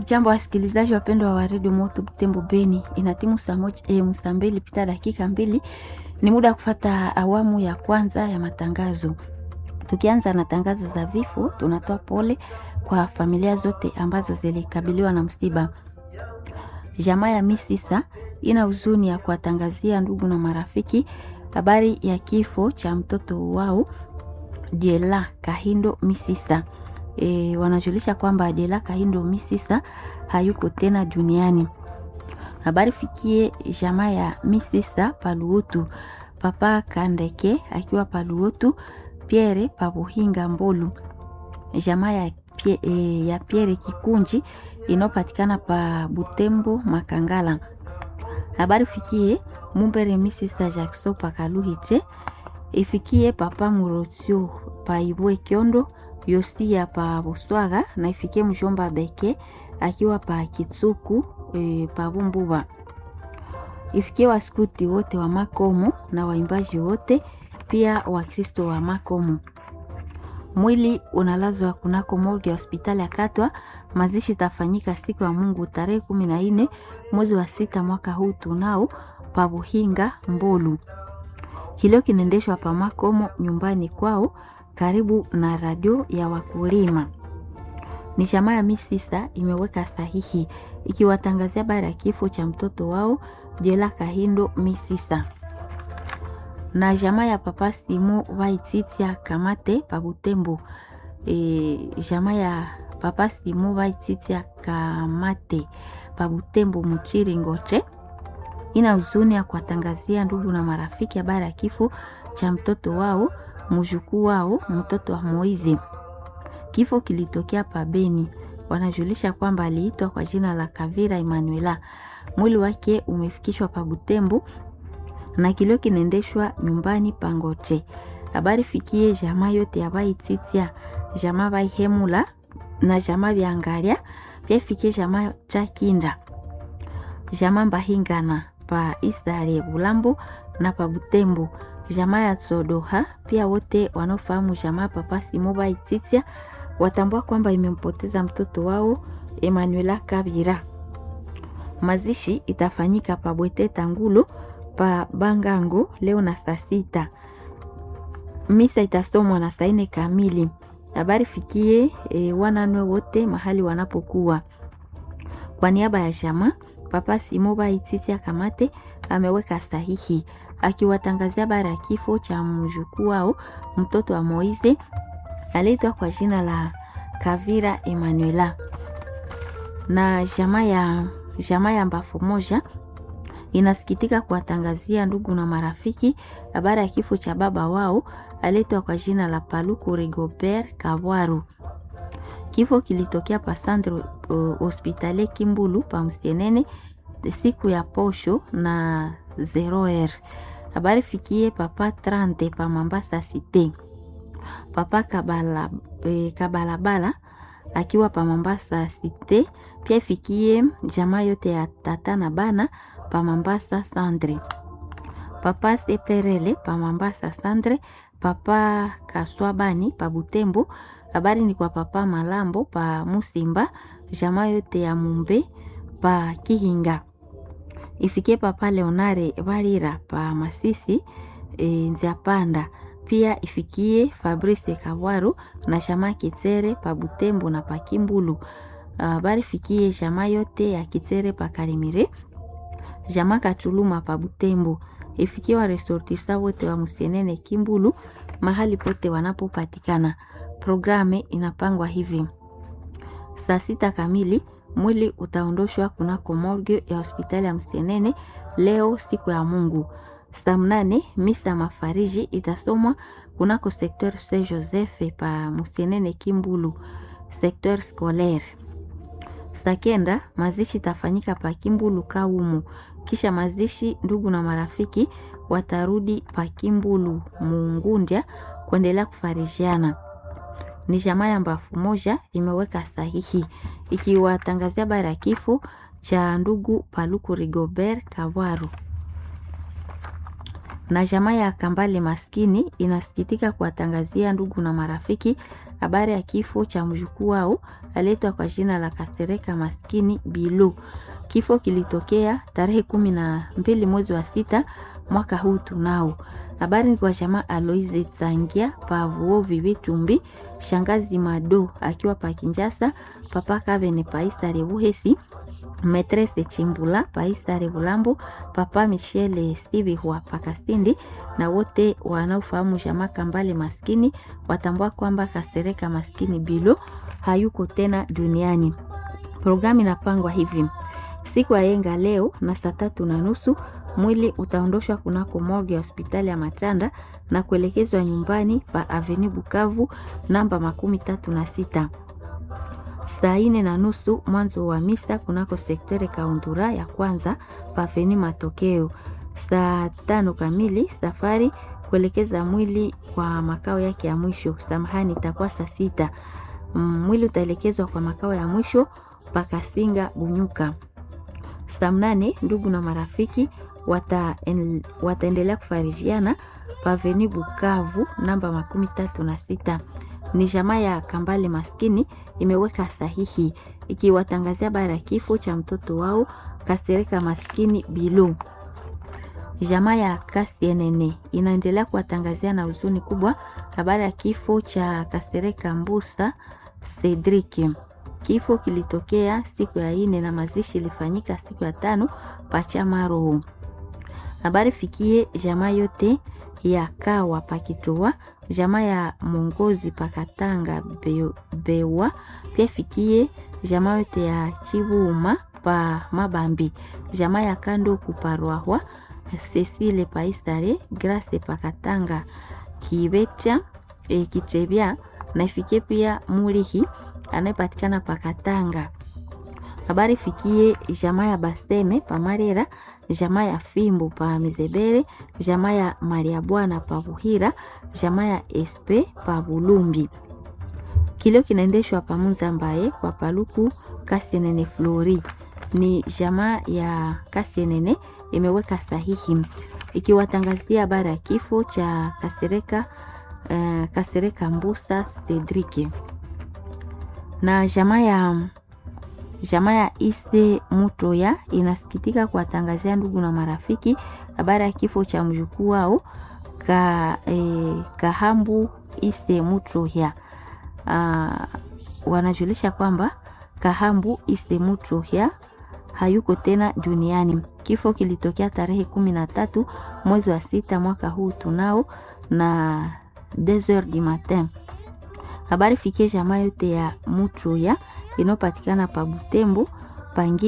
Hamjambo wasikilizaji wapendwa wa redio Moto Butembo Beni, inatimu saa moja eh, saa mbili pita dakika mbili. Ni muda wa kufata awamu ya kwanza ya matangazo. Tukianza na tangazo za vifo, tunatoa pole kwa familia zote ambazo zilikabiliwa na msiba. Jamaa ya Misisa ina huzuni ya kuwatangazia ndugu na marafiki habari ya kifo cha mtoto wao Diela Kahindo Misisa. E, wanajulisha kwamba Adela Kahindo Misisa hayuko tena duniani. Habari fikie jamaa ya Misisa Paluotu, papa Kandeke akiwa Paluotu, Pierre Pabuhinga Mbolu, jamaa ya, pie, e, ya Pierre Kikunji inayopatikana pa Butembo Makangala. Habari fikie Mumbere Misisa Jackson Pakaluhiche, ifikie papa Murotio Paibwe Kyondo Yosia pa Buswaga na ifikie mjomba Beke akiwa pa Kitsuku e, pa Bumbuba. Ifikie waskuti wote wa Makomo na waimbaji wote pia Wakristo wa Makomo. Mwili unalazwa kunako morgue ya hospitali ya Katwa. Mazishi itafanyika siku ya Mungu tarehe kumi na nne mwezi wa sita mwaka huu tunao pa Buhinga Mbolu. Kilio kinaendeshwa pa Makomo nyumbani kwao karibu na radio ya wakulima. Ni jamaa ya Misisa imeweka sahihi ikiwatangazia habari ya kifo cha mtoto wao Jela Kahindo Misisa. Na jamaa ya papa Simo Waititia Kamate pa Butembo. E, jamaa ya papa Simo Waititia Kamate pa Butembo Muchiri Ngoche ina huzuni ya kuwatangazia ndugu na marafiki habari ya kifo cha mtoto wao mjukuu wao mtoto wa Moizi. Kifo kilitokea pabeni. Wanajulisha kwamba aliitwa kwa jina la Kavira Emanuela. Mwili wake umefikishwa pa Butembo na kilio kinaendeshwa nyumbani Pangoche. Habari fikie jamaa yote ya Baititia, jamaa Baihemula na jamaa Vyangalia, pia fikie jamaa cha Kinda, jamaa Mbahingana pa Isare Bulambo na pa Butembo jamaa ya Sodoha pia wote wanaofahamu jamaa papa Simoba Ititia watambua kwamba imempoteza mtoto wao Emanuela Kabira. Mazishi itafanyika pa Bwete Tangulo pa Bangango leo na saa sita. Misa itasomwa na saa nne kamili. Habari fikie e, wananwe wote mahali wanapokuwa. Kwa niaba ya jamaa papa Simoba Ititia Kamate ameweka sahihi akiwatangazia habari ya kifo cha mjukuu wao mtoto wa Moize aliitwa kwa jina la Kavira Emanuela. Na jamaa ya jamaa ya Mbafu moja inasikitika kuwatangazia ndugu na marafiki habari ya kifo cha baba wao aliitwa kwa jina la Paluku Rigobert Kabwaru. Kifo kilitokea pa Centre uh, Hospitalier Kimbulu pa Msienene siku ya posho na 0r habari fikie papa trante pa Mambasa Cité, papa kabala, e, kabalabala akiwa pa Mambasa Cité, pia fikie jamaa yote ya tata na bana pa Mambasa Sandre, papa seperele pa Mambasa Sandre, papa kaswabani pa Butembo. Habari ni kwa papa Malambo pa Musimba, jamaa yote ya Mumbe pa Kihinga ifikie papa Leonare Barira pa Masisi e, Nziapanda. Pia ifikie Fabrice Kabwaru na shama Kitere pa Butembo na pa Kimbulu. Habari fikie shama yote ya Kitere pa Karimire, jama Kachuluma pa Butembo. Ifikie wa resortisa wote wa Musienene Kimbulu mahali pote wanapopatikana. Programe inapangwa hivi: saa sita kamili mwili utaondoshwa kunako morgue ya hospitali ya Msenene leo siku ya Mungu. Saa mnane misa mafariji itasomwa kunako sekteur Saint Joseph pa Msenene Kimbulu, sekteur scolaire. Saa kenda mazishi itafanyika pa Kimbulu Kaumu. Kisha mazishi, ndugu na marafiki watarudi pa Kimbulu Mungundya kuendelea kufarijiana ni jamaa ya Mbafu moja imeweka sahihi ikiwatangazia habari ya kifo cha ndugu Paluku Rigobert Kabwaru. Na jamaa ya Kambale maskini inasikitika kuwatangazia ndugu na marafiki habari ya kifo cha mjukuu wao aletwa kwa jina la Kasereka maskini Bilu. Kifo kilitokea tarehe kumi na mbili mwezi wa sita mwaka huu tunao. Habari ni kwa jamaa Aloise Tsangia Pavuo Vivitumbi, shangazi Mado akiwa pa Kinjasa, papa Kavene Paisa Revuhesi, Metrese Chimbula Paisa Revulambo, papa Michele Steve wa Pakasindi na wote wanaofahamu jamaa Kambale maskini watambua kwamba Kasereka maskini Bilo hayuko tena duniani. Programu inapangwa hivi: siku ya yenga leo na saa tatu na nusu mwili utaondoshwa kunako morgue ya hospitali ya Matanda na kuelekezwa nyumbani pa Avenue Bukavu namba makumi tatu na sita. Saa ine na nusu mwanzo wa misa kunako sektere Kaundura ya kwanza pa Avenue Matokeo. Saa tano kamili safari kuelekeza mwili kwa makao yake ya mwisho. Samahani, itakuwa saa sita. Mwili utaelekezwa kwa makao ya mwisho pakasinga Bunyuka. Saa mnane ndugu na marafiki wata en, wataendelea kufarijiana paveni Bukavu namba makumi tatu na sita. Ni jamaa ya Kambale maskini imeweka sahihi ikiwatangazia bara ya kifo cha mtoto wao Kasereka maskini Bilu. Jamaa ya Kasienene inaendelea kuwatangazia na huzuni kubwa habari ya kifo cha Kasereka Mbusa Cedric. Kifo kilitokea siku ya ine na mazishi ilifanyika siku ya tano Pachamaro. Habari fikie jamaa yote ya Kawa Pakitoa, jamaa ya Mongozi Pakatanga be, Bewa, pia fikie jamaa yote ya Chibuma pa Mabambi, jamaa ya Kando Kuparwahwa, Cecile Paistare, Grace Pakatanga Kibecha e, Kitebya na ifikie pia Mulihi anayepatikana Pakatanga. Habari fikie jamaa ya Baseme Pamarera, jamaa ya Fimbo pa Mizebere, jamaa ya Maria Bwana pa Buhira, jamaa ya Espe pa Bulumbi. Kilio kinaendeshwa pa Munzambaye kwa Paluku Kasienene Flori. Ni jamaa ya Kasienene imeweka sahihi ikiwatangazia habari ya kifo cha Kasereka, uh, Kasereka Mbusa Cedric na jamaa ya jamaa ya Ise Mutoya inasikitika kuwatangazia ndugu na marafiki habari ya kifo cha mjukuu wao ka, eh, Kahambu Ise Mutoya. Uh, wanajulisha kwamba Kahambu Ise Mutoya hayuko tena duniani. Kifo kilitokea tarehe kumi na tatu mwezi wa sita mwaka huu tunao na 2h du matin habari fikie jamaa yote ya Mutuya inayopatikana pa Butembo pangi